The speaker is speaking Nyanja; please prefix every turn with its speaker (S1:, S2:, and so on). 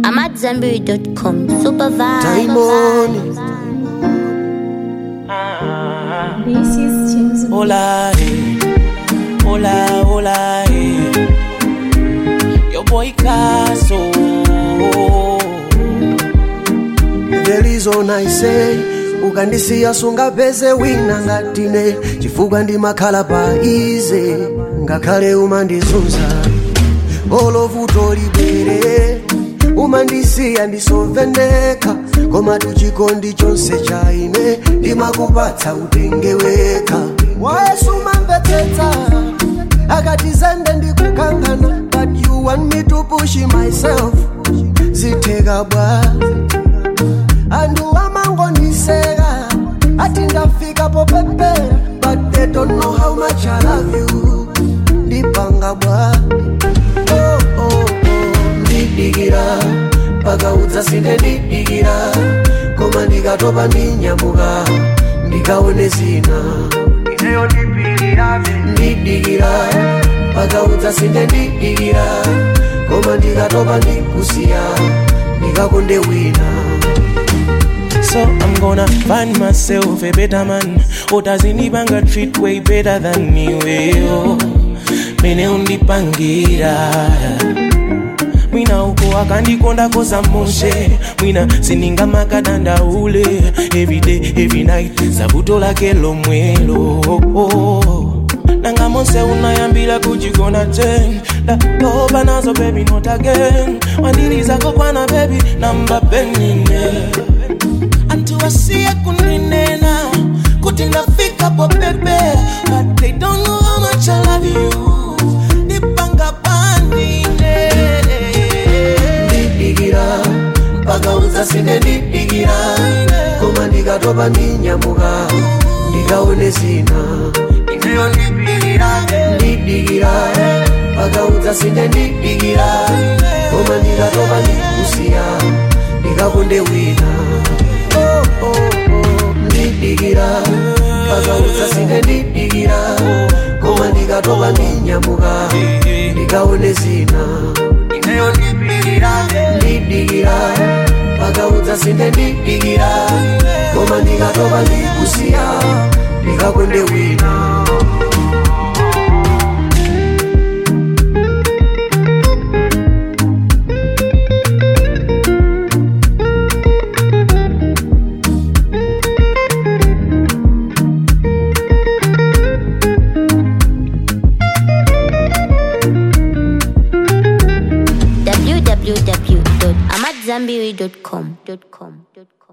S1: I'm at Zanberry.com. Super vibe.
S2: Taimoni.
S3: This is James.
S4: Hola, eh. Hola, hola, eh. Your boy Caso.
S2: The reason I say ukandisiya sungapeze wina ngatine chifukwa ndimakhala pa ize ngakhale umandizunza olovuto libere umandisiya ndisovendeka koma tuchikondi chonse cha ine ndimakupatsa utenge weka wayesu umamvetsetsa akati zende ndikukangana but you want me to push myself zitheka bwa andu amangoniseka ati ndafika popepera but they don't know how much I love you ndipanga bwa oh, oh, oh. ndidikira pakaudza sine ndidikira koma ndikatopa ndinyamuka ndikaone zina ineyo ndipirirabe ndidikira pakaudza sine ndidikira koma ndikatopa ndikusiya ndikakonde wina
S4: So I'm gonna find myself a better man. Who doesn't even got treat way better than me. Well, mene undipangira mwina uko akandikonda koza moshe mwina sininga makadanda ule everyday every night zabuto lake lomwelo nanga monse unayambila kuchigona ten ndatoba nazo baby not again wandirizako kwana baby namba penine antu wasiye kuninena kuti ndafika popepe but they don't know how much I love you ndipanga pandine
S2: ndidikira pakaudza sine ndidikira koma ndikatopa ndinyamuka ndikaone zina ineyo ndidikira pakaudza sine ndidikira koma ndikatopa ndikusiya ndikakonde wina oh, oh, oh. ndidikira pakaudza sine ndidikira koma ndikatopa ndinyamuka ndikaone zina ineyo ndidikira pakaudza sine ndidikira koma ndikatopa ndikusiya ndikakonde wina
S1: www.amatzambiri.com.